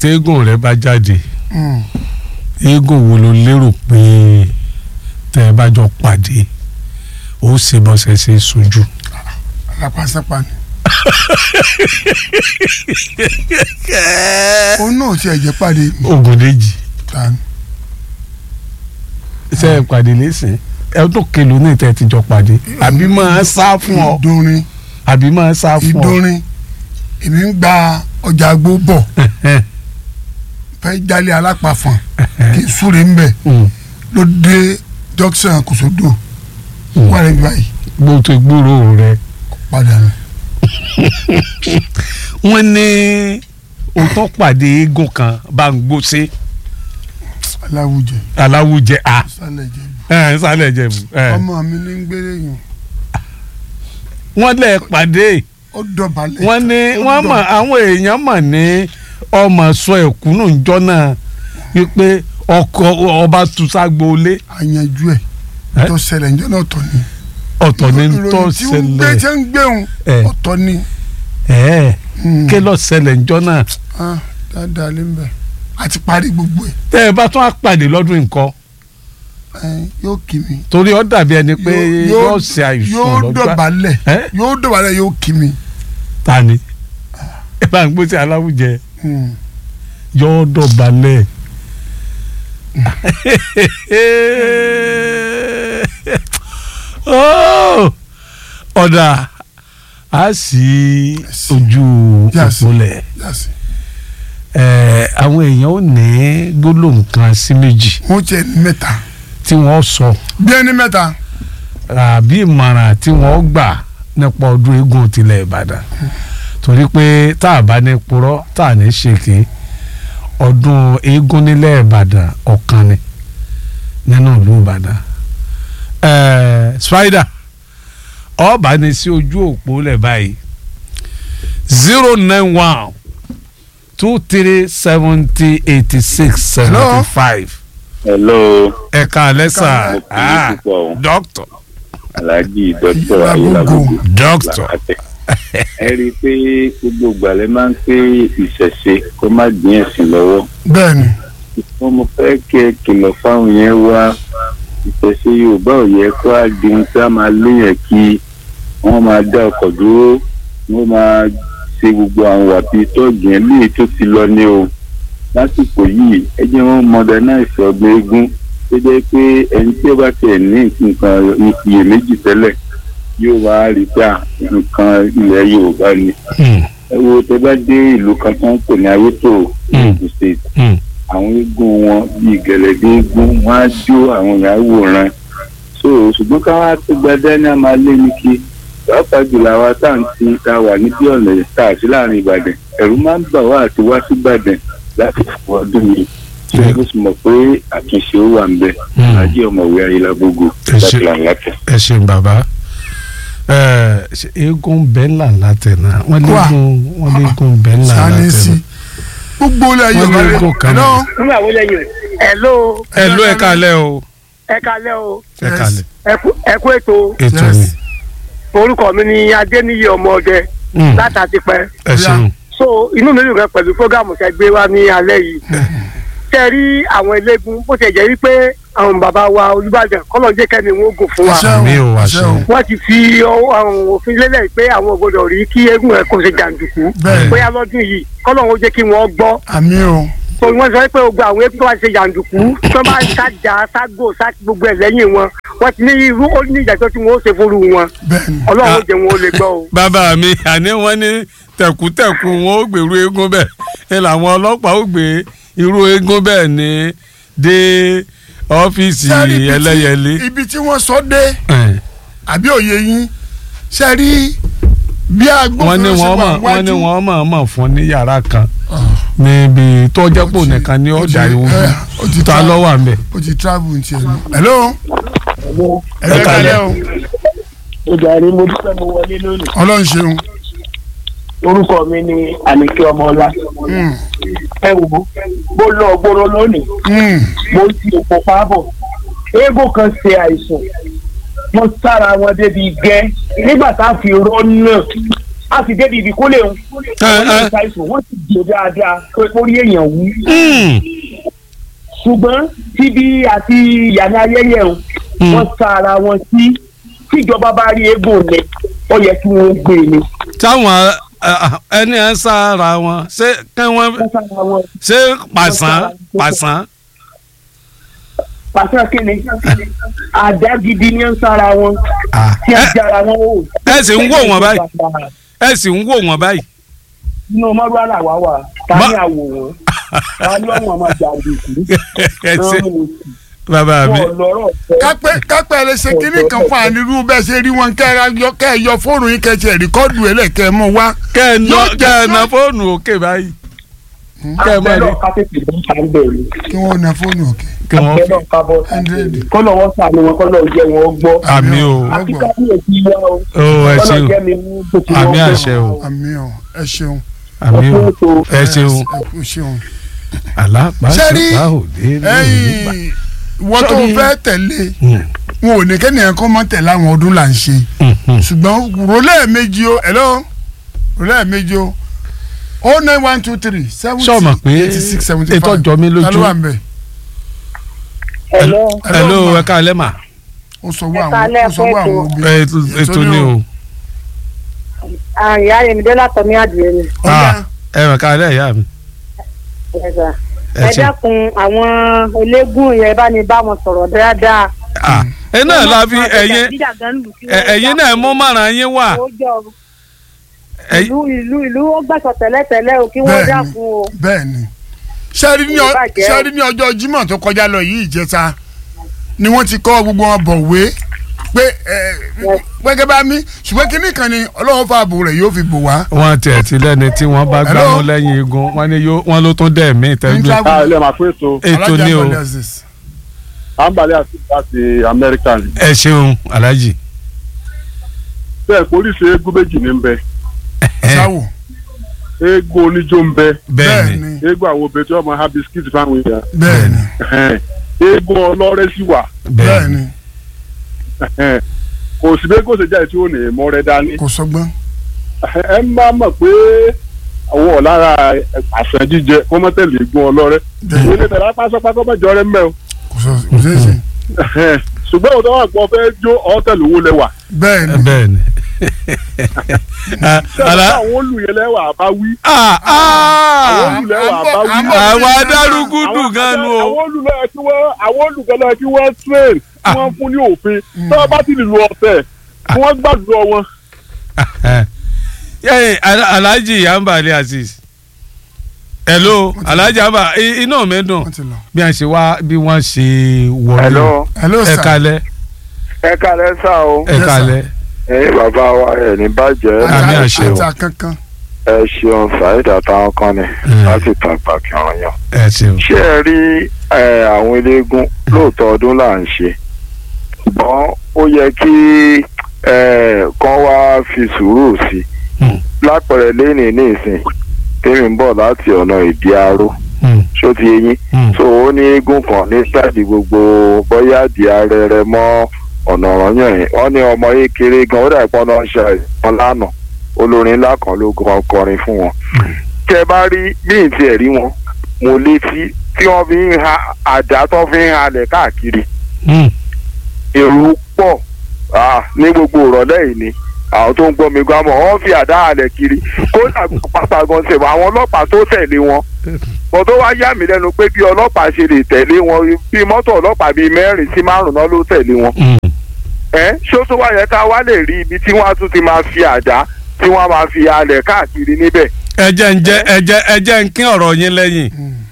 téégùn rẹ bá jáde Mm. eégún wo ló lérò pé tẹ ẹ bá jọ pàdé ó ṣe bọ́sẹ̀ ṣe sojú. alápásápá ni. òun náà ti ẹ̀jẹ̀ pàdé mi. Ògúndèjì ta ni. ṣe é pàdé lẹ́sìn ẹ tó kelo ní ìtẹ́ ti jọ pàdé àbí máa sá fún ọ ìdórin àbí máa sá fún ọ. ìdórin èmi ń gba ọjà àgbo bọ̀ fẹ́ jálé alápàfọ̀n kì í súre ń bẹ̀ Mm. ló dé junction kòsódò Mm. wà lẹ́yìn báyìí bó tó gbúrò rẹ. padà nù. wọ́n ní òótọ́ pàdé eégún kan bá ń gbóṣe aláwùjẹ aláwùjẹ à sálẹ̀ jẹ̀bi ẹ̀ sálẹ̀ jẹ̀bù. ẹ̀. ọmọ mi ní ń gbére yùn wọ́n lẹ̀ pàdé ó dọ̀bálẹ̀ wọ́n ní ó wọ́n dọ̀- mọ̀ àwọn èèyàn mọ̀ ní ọmọ sọ ẹ̀kúnnù ńjọ́ náà wípé ọkọ ọba tùsàgbò lé àyànjú ẹ̀ Ẹ́? tó ṣẹlẹ̀ ǹjọ́ náà tọ̀ ni. ọ̀tọ̀ ní tó ìròyìn tí ń gbé ṣẹlẹ̀ tí ń gbéhùn Ẹ̀. ọ̀tọ̀ ni. ẹ̀ Mm. ké lọ ṣẹlẹ̀ ńjọ́ náà Ah, dáadáa lé ń bẹ̀ àti parí gbogbo ẹ̀ tẹ́ ẹ bá tún á pàdé lọ́dún nǹkan ẹ̀, yóò kí mi. torí ó dàbí ẹni pé Yóò- yóò ṣe àìsàn yóò lọ́jọ́ dọ̀bálẹ̀ ẹ̀ yóò dọ̀bálẹ̀ yóò kí mi. ta ni ẹ bá ń gbé sí aláwùjẹ Mm. yóò dọ̀bálẹ̀. Oh! ọ̀dà a sì ojú Yes. òpólẹ̀ yàtọ̀ ẹ̀ àwọn èèyàn ò ní gbólóhùn kan sí méjì wọ́n tiẹ̀ ní mẹ́ta tí wọ́n sọ bí ẹni mẹ́ta àbí ìmọ̀ràn tí wọ́n gbà nípa ọdún eégún tilẹ̀ Ìbàdàn torí pé tá a bá ní purọ́ tá a ní ṣèké ọdún eégún nílẹ̀ Ìbàdàn ọ̀kan ni nínú ìlú Ìbàdàn ẹ̀ẹ́ Spider ọba ní sí ojú òpó lẹ̀ báyìí zero nine one two three seventy eighty six seventy five hello ẹ̀ka alẹ́sà mo kì í púpọ̀ o dókítà alhaji dr Ayélabogo. ayélabogo dókítà làkàtẹ ẹ rí i pé gbogbo ìgbàlẹ̀ máa ń pé ìṣẹ̀ṣe kó má dín ẹ̀sìn lọ́wọ́ bẹ́ẹ̀ ni wọn mo fẹ́ kí ẹ kìlọ̀ fáwọn yẹn wá ìṣẹ̀ṣe yorùbá ò yẹ kó á di ohun tí a máa léyìn kí wọ́n máa dá ọkọ̀ dúró wọ́n máa ṣe gbogbo àwọn wàbí tọ́ọ̀gì yẹn léyìí tó ti lọ ní o lásìkò yìí ẹ jẹ́ wọ́n modernize ọgbẹ́ eégún tó jẹ́ pé ẹni tí ó bá tiẹ̀ ní nǹkan iyèméjì tẹ́lẹ̀ yóò wá rí pé à, nǹkan ilẹ̀ yorùbá ni ẹ wo tẹ bá dé ìlú kan tó ń pè ní ayétò Ogun State àwọn eégún wọn bíi gẹ̀lẹ́dẹ́ eégún wọn á jó àwọn èèyàn á wòran so ṣùgbọ́n káwá tó gba dání a máa lé ní kí pàápàá jùlọ àwa tá à ń ti ta wà níbí ọ̀nà tá à sí láàrin Ìbàdàn ẹ̀rù máa ń bà wá àti wá sí Ìbàdàn láti fún ọdún yìí ṣé o sì mọ̀ pé àtúnṣe ó wà ń bẹ ajé ọmọwé Ayélabogo Ẹ ṣé. láti làǹlàtẹ̀. ẹ ṣeun bàbá ẹ ṣe eégún bẹ́ńlà látẹ̀ náà wọ́n Wà. léegun wọ́n léegun bẹ́ńlà sani sí látẹ̀ gbogbo ilẹ̀ Wọ́n yorùbá ní rẹ̀ eégún kan náà. ẹ̀lọ́ nígbà wo lẹ́yìn hello ẹ ló ẹ kalẹ̀ o ẹ kalẹ́ o ẹ Yes. kalẹ̀ ẹ kú- ẹ kú ètò ètò Yes. ni orúkọ mi ni adéníyí ọmọ ọdẹ Mm, látàtí pẹ́ ẹ ṣeun so inú mi dùn gan pẹ̀lú fúgàmù tẹ́ gbé wá ní alẹ́ yìí tẹ́ rí àwọn eléégún bó ti jẹ́ wípé àwọn bàbá wa Olúbàdàn kọ́lọ̀ jẹ́ kẹ́mi wọn gùn fún wa Àṣẹ o, àmì ò àṣẹ àṣẹ o. o wọ́n ti fi ọwọ́ àwọn òfin lélẹ̀ pé àwọn ò gbọdọ̀ rí kí eégún ẹ̀ kó ṣe jàǹdùkú Bẹ́ẹ̀. bóyá lọ́dún yìí kọ́lọ̀ wọn jẹ́ kí wọ́n gbọ́ àmì o so wọ́n sọ pé gbogbo àwọn eégún tó bá ṣe jàǹdùkú tó bá ṣàjà ságò sá gbogbo ẹ̀ lẹ́yìn wọn wọ́n ti ní irú ó ní ìdájọ́ tí wọ́n ó ṣe fúru wọn bẹ́ẹ̀ ni ọlọ́run ó jẹ́ wọn ó lè gbọ́ o. bàbá mi àní wọ́n ní tẹ̀kútẹ̀kù wọn ó gbèrú eégún bẹ́ẹ̀ ẹ làwọn ọlọ́pàá ó gbé irú eégún bẹ́ẹ̀ ní dé ọ́fíìsì Sẹ́rí ibi tí- ẹlẹ́yẹlé ibi tí wọ́n sọ dé ẹ̀, àbí òye yín ṣe rí bí wọ́n ní agbófinró ṣe wọ́n wà mọ̀ wọ́n ní wájú wọ́n mọ̀ mọ̀ fún ní yàrá kan níbi tọ́jọ́pọ̀ nìkan ní ọjà ó ti- ìwọ̀n ẹ, ó ti ta tra- lọ́wọ́ à ń bẹ̀. ó ti travel ní tiẹ̀ lọ. hello Ẹ ẹ kalẹ̀. kalẹ̀ o ìjàre mo dúpẹ́ mo wọlé lónìí. ọlọ́run ṣeun orúkọ mi ni àníkẹ́ ọmọọlá. Mm, ẹ wò ó mo lọ gbòòrò lónìí mm, mo ti òpó pábọ̀. eégún kan ṣe àìsàn wọ́n sára wọn débi gẹ́ nígbà tá a fi rọ́ náà a sì débi ìdíkólé wọn. àwọn náà ṣàìsàn wọ́n sì jẹ́ dáadáa pé orí èèyàn wú. Mm. ṣùgbọ́n tíbi àti ìyànà ayẹyẹ o Mm. wọ́n sa ara wọn sí tíjọba bá rí eégún lẹ ó yẹ kí wọ́n gbé e ni. táwọn ẹ, ẹni ẹ ń sára wọn ṣé kí wọ́n wọ́n sa ara wọn ṣé pàṣán pàṣán. pàṣẹ kíni àdá gidi ni ń sára wọn Ah. tí a ẹ jára wọn o. ẹ sì ń wò wọ́n báyìí. ẹ sì ń wò wọ́n báyìí. inú mọ́rú àlàwà wà ta Ma- ní àwòrán ta ní ọ̀wọ́n máa jà àdìsí. ẹ ṣe bàbá mi. wọ́n lọ́rọ̀ fẹ́. kápẹ́ kápẹ́ lè ṣe kínní kan fún ànírú bẹ́ẹ̀ ṣe rí wọn kẹ́ ẹ yọ kẹ́ ẹ yọ fóònù yín kẹ́ ẹ tiẹ̀ rìkọ́dù ẹ̀ lẹ́kẹ́ ẹ mọ̀ wá. kẹ́ ẹ ná Yóò jẹ́ kẹ́ ẹ ná sá- fóònù òkè báyìí. kẹ́ ẹ má rí àbẹ̀lọ́ ká tètè bọ́ ta ń bẹ̀rẹ̀. kí wọ́n na fóònù òkè. kí wọ́n fi. àbẹ̀lọ́ ká bọ́ ta ń Hundred. bẹ̀rẹ̀. kọ́lọ̀ wọ́n sàánú wọn kọ́lọ̀ jẹ́ wọn gbọ́. Àmì o. àti kábíyèsí wa o. ó ẹ kọ́lọ̀ ṣeun jẹ́ mi mú bó ti àmì wọ́n àṣẹ o àmì ọ̀ ẹ ṣeun. àmì o ẹ ẹ ṣeun kú ṣeun. alápàṣẹ òde lóyún ẹ̀yin wọ́n tó Sorry. fẹ́ tẹ̀lé wọn ò ní kẹ́nìyàn kọ́ mọ́ tẹ̀lé àwọn ọdún là ń ṣe ṣùgbọ́n rọlẹ́ méjì o hello rọlẹ́ méjì o o nine one two three seventy sọ ma pé eighty six seventy five ètò ọjọ́ mi ta ló lójú wà ń bẹ̀ Hello. hello ma. ẹ káalẹ́ mà ó sọ wọ Ẹ àwọn káalẹ́, ó sọ wọ ẹ àwọn kú ẹ, obìnrin ètò ni o ìyá Yemide látọmí àdìyẹ ni Ah, ẹ mà káalẹ́ ìyá mi ẹ̀sà. ẹ ẹ ṣe dákun àwọn eléégún yẹn bá ní bá wọn sọ̀rọ̀ dáadáa. Ah, ẹ náà la fi ẹ̀yin ẹ̀yin ẹ̀yin náà mú márùn yín wà Ẹ̀yin- ìlú ìlú ìlú ó gbàsọ tẹ́lẹ̀tẹ́lẹ̀ o kí wọ́n Bẹ́ẹ̀ni. dákun o. bẹ́ẹ̀ ni sẹ́rí ní ọ- Ìbàjẹ́ o. sẹ́rí ní ọjọ́ Jímọ̀ tó kọjá lọ yìí ìjẹta ni wọ́n ti kọ́ gbogbo wọn bọ̀wé pé ẹ gbẹ́gẹ́ bá mi ṣùgbọ́n kínní kan ni Ọlọ́run fààbò rẹ̀ yóò fi bò wá. wọ́n tiẹ̀ ti lẹ́ni tí wọ́n bá gbá Hello? mú lẹ́yìn igun wọ́n ní yóò wọ́n ló tún dẹ̀ mí tẹ́gbẹ́ Níta- a ilé máa fún ètò ètò ni o Alájà Abdulaziz. àǹbálẹ̀ àti láti amẹ́ríkà ni. ẹ ṣeun alájì bẹ́ẹ̀ polisi eégún méjì ní ń bẹ sáwò eégún oníjó ń bẹ bẹ́ẹ̀ ni ni eégún àwọn obìnrin tí wọ́n máa ha bisikíìtì fáwọn èèyàn bẹ́ẹ̀ ni eégún ọlọ́rẹ́ sì wà bẹ́ẹ̀ bẹ́ẹ̀ ni ni kò sí bí eégún ṣe jáde tí ó ní mọ́rẹ́ dání kò sọgbọ́n ẹ má mọ̀ pé àwọn ọ̀lára àṣà jíjẹ kó mọ́ tẹ̀lé eégún ọlọ́rẹ́ bẹ́ẹ̀ ilé tẹ̀lé apáṣọpá kó mọ̀ jọrẹ́ mẹ́ o kò sọ kò sí èsì ṣùgbọ́n òun tó wà pọ̀ fẹ́ jó ọ̀tẹ̀lú owó lẹ́wà bẹ́ẹ̀ ni bẹ́ẹ̀ ni Ah, ṣé ala àwọn olùyẹ lẹ́wà bá wí ah ah àwọn olùlẹ́wà bá wí. àwọn adarúgúdù gan nu o àwọn olùlọ kí wọ́n àwọn olùgbọ́lọ́ kí wọ́n train kí wọ́n fún ní òfin tí wọ́n bá ti lè lu ọ̀tẹ̀ kí wọ́n gbàdúrà wọn. yẹ́n alhaji yambali aziz hello alhaji yamba i- inú mi dùn wọ́n ti lọ. bí wọ́n ṣe wá bí wọ́n ṣe wọlé hello hello ẹ sir kalẹ̀ ẹ kálẹ́ sá o. ẹ Yes, sir. kalẹ̀ ẹ̀yin bàbá wa ẹ̀ ní bàjẹ́ Àmì Ata- àṣẹ o. ata kankan ẹ ṣeun saheed àtàwọn kan ni Mm. láti tàgbà kí wọ́n yàn. ẹ ṣeun ṣé ẹ rí ẹ, àwọn eléégún lóòótọ́ ọdún là ń ṣe ṣùgbọ́n ó yẹ kí ẹ, kán wá fi sùúrù sí i Hmm. lápẹẹrẹ lẹ́nìí ní ìsìn tèmi ń bọ̀ láti ọ̀nà ìdí aró Hmm, ṣó ti yé yín hmm, so ó ní eégún kan ní sáàdì gbogbo bóyá di arẹrẹ mọ́ ọ̀nà ọ̀ranyàn yẹn wọ́n ní ọmọ yìí kéré gan ó dàbí pọ́n náà ṣe àìsàn lánàá olórin ńlá kan ló gan kọrin fún wọn. tẹ bá rí bí n tiẹ̀ rí wọn mo létí tí wọ́n fi ń ha àdá tó fi ń halẹ̀ káàkiri hmm. èrò pọ̀ ah, ní gbogbo ìrọ̀lẹ́ yìí ni àwọn tó ń gbọ́ mi gbọ́ mọ̀ wọ́n fi àdá halẹ̀ kiri kódà pátá gan ṣe wọ́n àwọn ọlọ́pàá tó tẹ̀lé wọn mo tó wá yà mí lẹ́nu pé bí ọlọ́pàá ṣe lè tẹ̀lé wọn bí mọ́tò ọlọ́pàá bíi mẹ́rin sí márùn-ún náà ló tẹ̀lé wọn hmm. ẹ ṣó tó wá yẹ ká wá lè rí ibi tí wọ́n á tún ti máa fi àdá tí wọ́n á máa fi halẹ̀ káàkiri níbẹ̀ ẹ jẹ́ ń jẹ́ ẹ jẹ́ ẹ jẹ́ ń kín ọ̀rọ̀ yín lẹ́yìn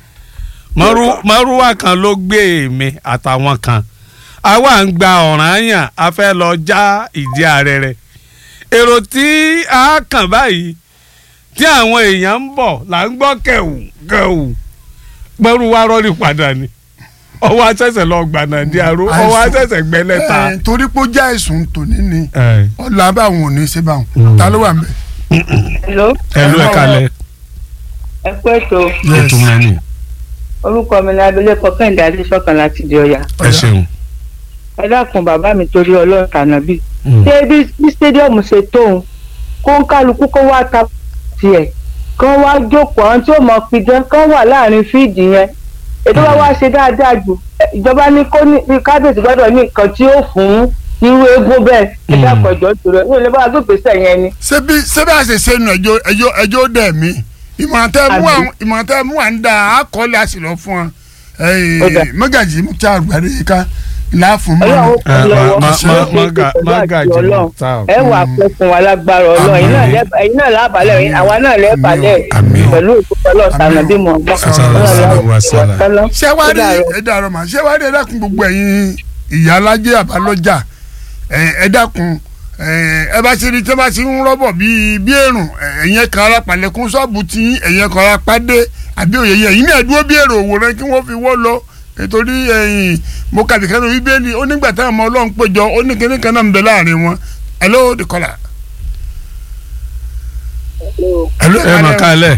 Márú- márúwá kan ló gbé èmi àtàwọn kan àwa ń gba ọ̀ranyàn a fẹ́ lọ já ìdí ààrẹ rẹ̀ èrò tí a kàn báyìí tí àwọn èèyàn ń bọ̀ là ń gbọ́ kẹ̀wù kẹ̀wù márúwá rọ́ọ̀lì padà ni ọwọ́ àṣẹ̀ṣẹ̀ lọ gbànà di aró ọwọ́ àṣẹ̀ṣẹ̀ gbẹ́lẹ́ta. ẹ torí pé ó já ẹ̀sùn tòní ni ẹ ọ̀là báwọn ò ní ṣe báwọn Mm. ta ló wà ń bẹ̀. hello ẹ ló ẹ kalẹ̀ ẹ kú ètò ètò mẹ́rin orúkọ mi ni abilékọ kẹ́hìndé adéṣọ́kan láti di ọ̀yà ẹ ṣeun. ẹ dákun bàbá mi torí ọlọ́run tànàbí Mm. ṣé bí bí stadium ṣe tóun kó ń kálukú kó wá ta tiẹ̀ kán wá jókòó àwọn tí ó mọ pidán kán wà láàrin fíìdì yẹn ètò bá wá ṣe dáadáa jù ìjọba ní kó ní kábíyèsí gbọ́dọ̀ ní nǹkan tí ó fún irú eégún bẹ́ẹ̀ ẹ dákọ̀ ìjọ tó rẹ̀ ní olè bá gbé gbèsè yẹn ni. ṣebí ṣebí àṣẹ sẹ́nu ẹjọ́ ẹjọ́ ẹjọ́ dẹ̀ mí ìmọ̀ràn tẹ́ mú àwọn ìmọ̀ràn tẹ́ mú à ń da àkọọ́lẹ̀ àṣìlọ fún ọ Ó dà. mọ́gàjì mú tí a gbàdé yìí ká ìlà fún mọ́ ọlọ́run Eh, kò lọ́wọ́ ma- ma- Ó ṣe é maga- pẹ̀lú magaji àti ọlọ́run. Mukhtar. ẹ wà pẹ́ fún wa lágbára ọlọ́run ẹ̀yin náà Àmín. lẹ́- ẹ̀yin náà lábàálẹ̀ ẹ̀yin- àwa náà lẹ́bàálẹ̀ Àmín. pẹ̀lú ìkókò ọlọ́ọ̀tànà bí mo gbọ́ Sallallahu alaihi wasallam. ṣẹ́wárí ẹ̀dá ọ̀rọ̀ mà ṣẹ́wárí ẹ dákun gbogbo ẹ̀yin ìyá alájẹ́ àbálọ́jà ẹ̀, ẹ dákun ẹ̀, ẹ bá ti rí tí wọ́n bá ti ń rọ́bọ̀ bíi bí èrùn ẹ̀yìn kan ara pàlẹ́kùn ṣọ́ọ̀bù tí ẹ̀yìn kan ara pàdé àbí òye yẹn ẹ̀yìn náà dúró bí èrò òwòrán kí wọ́n fi wọ́ lọ nítorí ẹ̀yìn mo kàbí kan ní bíbélì ó nígbà táwọn ọmọ ọlọ́run péjọ ó ní kíní kan náà ń bẹ láàrin wọn hello the caller. hello ẹ mà kálẹ̀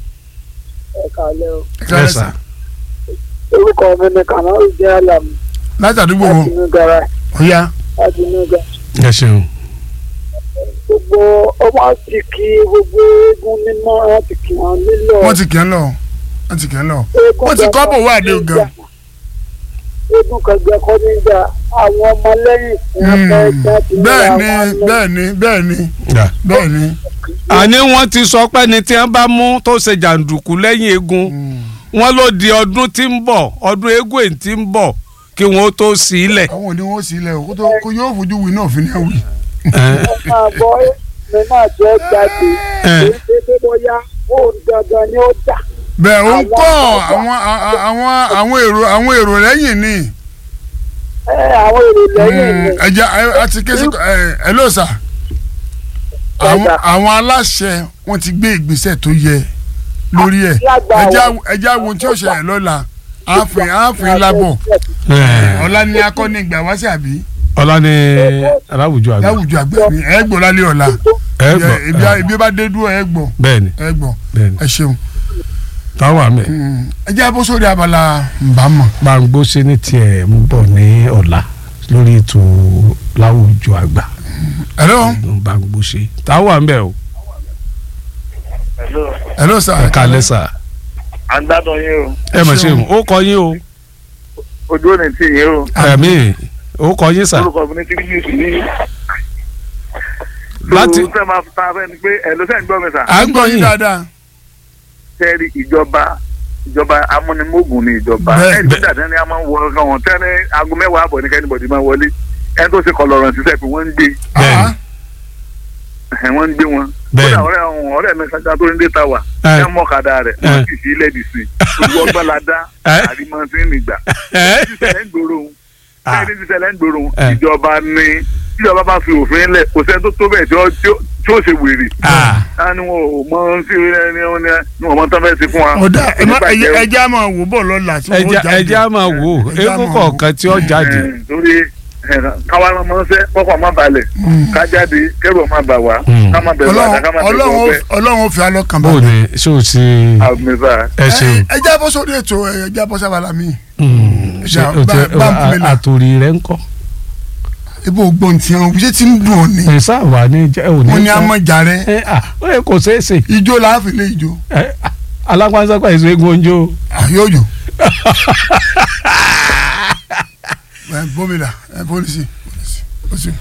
Ẹ Yes, sir. orúkọ mi ni kàmáwé jẹ́ àlàmù látàdúgbò wo láti inú gara ó yá láti inú gara. ẹ ṣeun. gbogbo ọmọ ti kí gbogbo eégún mímọ́ wọn ti kí wọn nílò. wọ́n ti kì í lọ wọ́n ti kì í lọ wọ́n ti kọ́ bò wá àdé gan. eégún kẹgbẹ́ kọ́ níjà àwọn ọmọlẹ́yìn tí wọ́n fẹ́ já ti bẹ́ẹ̀ ra ni wọn lọ. bẹ́ẹ̀ ni bẹ́ẹ̀ ni Yeah. bẹ́ẹ̀ ni. àní wọ́n ti sọ pé ní tí wọ́n bá mú tó ṣe jàǹdùkú lẹ́yìn eégún wọ́n ló di ọdún tí ń bọ̀ ọdún eégún èyí tí ń bọ̀ kí wọ́n tó sí ilẹ̀. àwọn òní wọn sì lẹ o kó tó kó yóò fojú wí náà fi ní ẹwì. wọ́n máa bọ́ mi náà jẹ́ jáde Eh. èyí tó tó bóyá ó dandan ni ó dà. bẹ́ẹ̀ ó ń Àwọn kọ́ bàbá- àwọn àwọn àwọn èrò àwọn èrò lẹ́yìn ni. ẹ àwọn èrò lẹ́yìn ni ẹja àti kéṣe ẹ ẹ ló sà. àwọn Ẹja. àwọn aláṣẹ wọn ti gbé ìgbésẹ̀ tó yẹ lórí ẹ̀ Lágbà ẹja wọn. ẹja wo tí ó ṣẹlẹ̀ lọ́la àáfin àáfin lábọ̀ ọ̀la ni akọni ìgbà wá sí àbí ọlá ní aláwùjọ àgbà láwùjọ àgbà mi ẹ gbọ́ lálẹ́ ọ̀la ẹ gbọ́ ibi ibi bá dé dúró ẹ gbọ́ bẹ́ẹ̀ni ẹ gbọ́ bẹ́ẹ̀ni ẹ ṣeun. táwọn àmì ẹ jẹ́ bó sórí abala nbàmọ̀. gbàngbó ṣe ní tiẹ̀ ń bọ̀ ní ọ̀la lórí ètò láwùjọ àgbà hello gbàngbó ṣe táwọn àmì ẹ̀ o hello sir. ẹ kálẹ̀ sà à ń gbádùn yín o ẹ mọ̀ ṣe o ó kọ yín o ojú ò ní tì yín o ẹ̀mí ó kọ yín sà orúkọ mi ní tí yín sí ní. Láti- tó sẹ́ máa ta fẹ́ ni pé ẹ̀ ló sẹ́ ń gbọ́ mi sà. à ń gbọ́ yín dáadáa. tẹ́rí ìjọba ìjọba amúnimógún ni ìjọba Bẹ́ẹ̀, ẹni tó dàdé ni a máa ń wọ ọ̀gá wọn tẹ́lẹ̀ aago mẹ́wàá àbọ̀ ní kẹ́nìbọ̀dì máa wọlé ẹni tó ṣe kọlọ̀rọ̀ ṣiṣẹ́ pé wọ́n ń gbé bẹ́ẹ̀ni Ah, ẹ̀ wọ́n ń gbé wọn. Bẹ́ẹ̀ni. kódà ọ̀rẹ́ ọ̀hún ọ̀rẹ́ mi kankan tó ń dé ta wà Ẹ. ẹ̀ mọ̀kadà rẹ̀ Ẹ. wọ́n sì sí ilẹ̀ dì sí ojú ọgbọ́n la dá Ẹ. àrímọ́sí nìgbà ẹ sísẹ̀lẹ̀ ń gbòòrò òun Ah. sẹ́yìn sísẹ̀lẹ̀ ń gbòòrò òun Ẹ. ìjọba ní ìjọba bá fi òfin lẹ̀ kò sẹ́ni tó tó bẹ́ẹ̀ tí ó tí ó- tí ó ṣe wèrè Ah. á ní wọn ò mọ sí ẹni wọn ní wọn mọ tán fẹ́ẹ́ ṣe fún wa. ó dá ẹ má- Nípa ẹ jẹ́- ìjẹun. ẹ jẹ́ á máa wò bọ̀ lọ́la tí wọ́n ẹja jáde. ẹja á máa wò ó Ẹ jẹ́ á eégún máa kọ̀ọ̀kan tí ó jáde Ẹ, torí ẹ, káwa lọ mọ ṣẹ kọkàn má balẹ̀ ká jáde kẹrù ọmọ bà wá Mm. ká má bẹ̀rù àdá ká má Ọlọ́run bẹ̀rù Ọlọ́run ọbẹ̀ ó- Ọlọ́run ó fi alọ́kàn bó o balẹ̀. ní ṣé o ti àmìsà. ẹ ṣeun ẹ jẹ́ bó sórí ètò ẹ jẹ́ bó sábàlá mi. Mm, ṣe Bá- o ti bá- bá ń pè mí là. àtòrí rẹ ń kọ́ ibo gbọ́n tí wọn ṣé tí ń dùn ọ́ ni. ẹ sáà ní jẹ́ ò ní wọ́n ní sọ. amọ̀jà rẹ ẹ à ó yẹ kò ṣeé ṣe ijó láàfin lé ijó ẹ alápánsá èso eégún oúnjẹ o. àyọ̀jò. ẹ bómi là ẹ pólísì pólísì ó sì.